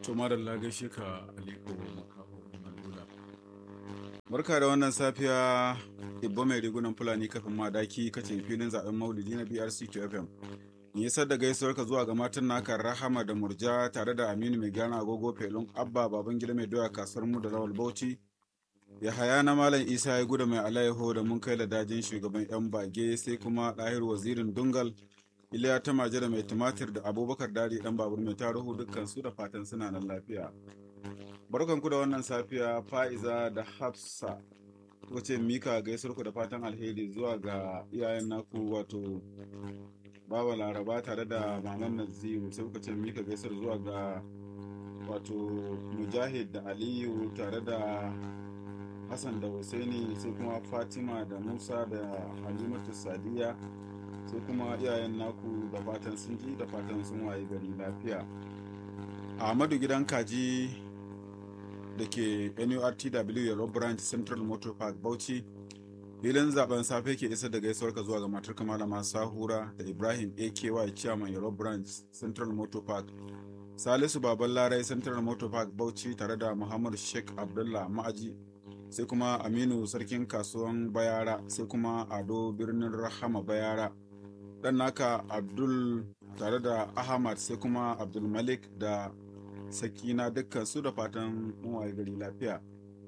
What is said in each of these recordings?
to madalla gaishe ka aliko makaho malula barka da wannan safiya ibbo mai rigunan fulani kafin madaki kace filin zaben maulidi na brc fm nisar da gaisuwar ka zuwa ga matan naka rahama da murja tare da aminu mai gana agogo felon abba baban gida mai doya kasuwar mu da lawal bauchi ya haya na malam isa ya guda mai alayyaho da mun kai ladajin shugaban yan bage sai kuma ɗahir wazirin dungal iliya ta maje da mai tumatir da abubakar dadi dan babur mai taruhu dukkan su da fatan suna nan lafiya barkanku da wannan safiya fa'iza da hafsa kuka ce mika gaisuwar ku da fatan alheri zuwa ga iyayen naku wato baba laraba tare da maman naziru sai kuka ce mika gaisuwar zuwa ga wato mujahid da aliyu tare da hassan da husaini sai kuma fatima da musa da halimatu sadiya sai kuma iyayen naku da fatan sun ji da fatan sun waye gari lafiya ahmadu gidan kaji da ke nurtw yellow branch central motor park bauchi filin zaben safe ke isa da gaisuwar ka zuwa ga matar malama sahura da ibrahim aky chairman yellow branch central motor park salisu baban larai central motor park bauchi tare da muhammad sheikh abdullah ma'aji sai kuma aminu sarkin kasuwan bayara sai kuma ado birnin rahama bayara dan naka abdul tare da ahmad sai kuma abdul malik da sakina dukkan su da fatan waye gari lafiya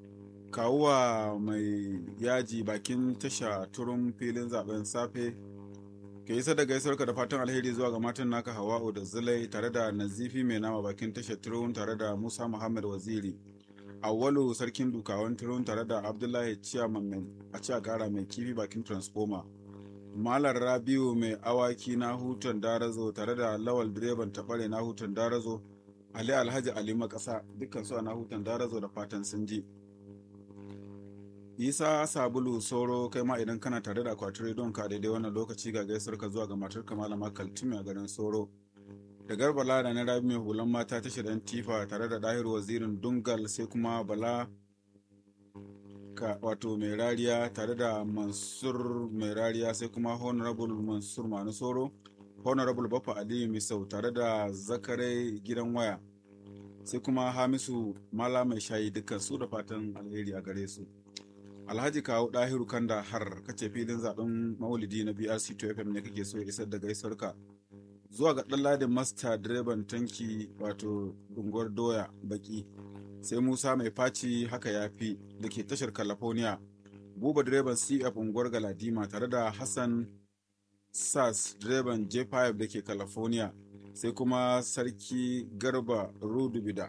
kawuwa mai yaji bakin tasha turun filin zaben safe ke isa da gaisuwarka da fatan alheri zuwa ga matan naka hawa'u da zulai tare da nazifi mai nama bakin tasha turun tare da musa muhammad waziri awwalu sarkin dukawan turun tare da abdullahi ciyaman a ci gara mai kifi bakin transformer malar rabiu mai awaki na hutun darazo tare da lawal direban tabare na hutun darazo ali alhaji ali makasa dukkan su a na hutun darazo da fatan sun ji isa sabulu soro kai ma idan kana tare da akwatin rediyon ka daidai wannan lokaci ga gaisar ka zuwa ga matar ka malama kaltimi a garin soro da garba lada na rabi mai hulan mata ta shirin tifa tare da dahiru wazirin dungal sai kuma bala ka wato mai rariya tare da mansur mai rariya sai kuma honorable mansur manu soro honorable bafa aliyu misau tare da zakarai gidan waya sai kuma hamisu mala mai shayi dukkan su da fatan alheri a gare su alhaji kawo dahiru kanda har kace filin zaben maulidi na brc 2fm ne kake so ya isar da gaisuwarka zuwa ga ɗanladin masta direban tanki wato unguwar doya baki sai musa mai faci haka ya fi da ke tashar california buba direban cf unguwar galadima tare da hassan sas direban j5 da ke california sai kuma sarki garba rudubida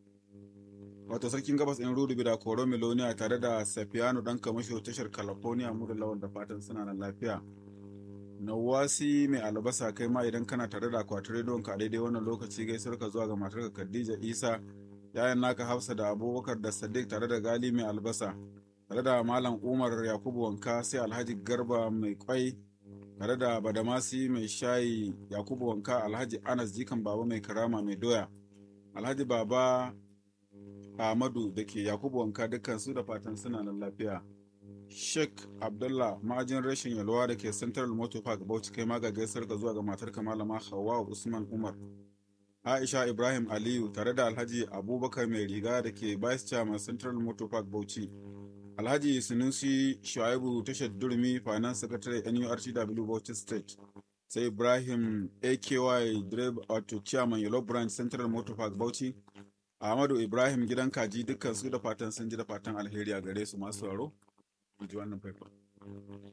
wato sarkin gabas in rudubida koro miloniya tare da safiyanu dan kamasho tashar california mu da lawan da fatan suna nan lafiya nawasi mai albasa kai ma idan kana tare da akwatin rediyon ka daidai wannan lokaci gaisuwar ka zuwa ga matarka khadija isa yayan naka hafsa da abubakar da sadiq tare da gali mai albasa tare da malam umar yakubu wanka sai alhaji garba mai kwai tare da badamasi mai shayi yakubu wanka alhaji anas jikan baba mai karama mai doya alhaji baba ahmadu da ke yakubu wanka dukkan su da fatan suna nan lafiya sheikh abdullah ma'ajin rashin yalwa da ke central motor park bauchi kai ma ga gaisar ka zuwa ga matar malama hawa usman umar Aisha Ibrahim Aliyu tare da Alhaji Abubakar mai riga da ke Vice Chairman Central Motor Park Bauchi. Alhaji Sunusi Shuaibu tashar Durmi Finance Secretary NURTW Bauchi State. Sai Ibrahim AKY Drive Auto Chairman Yellow Branch Central Motor Park Bauchi. Ahmadu Ibrahim gidan kaji dukkan su da fatan sun ji da fatan alheri a gare su masu sauraro. Ji wannan faifan.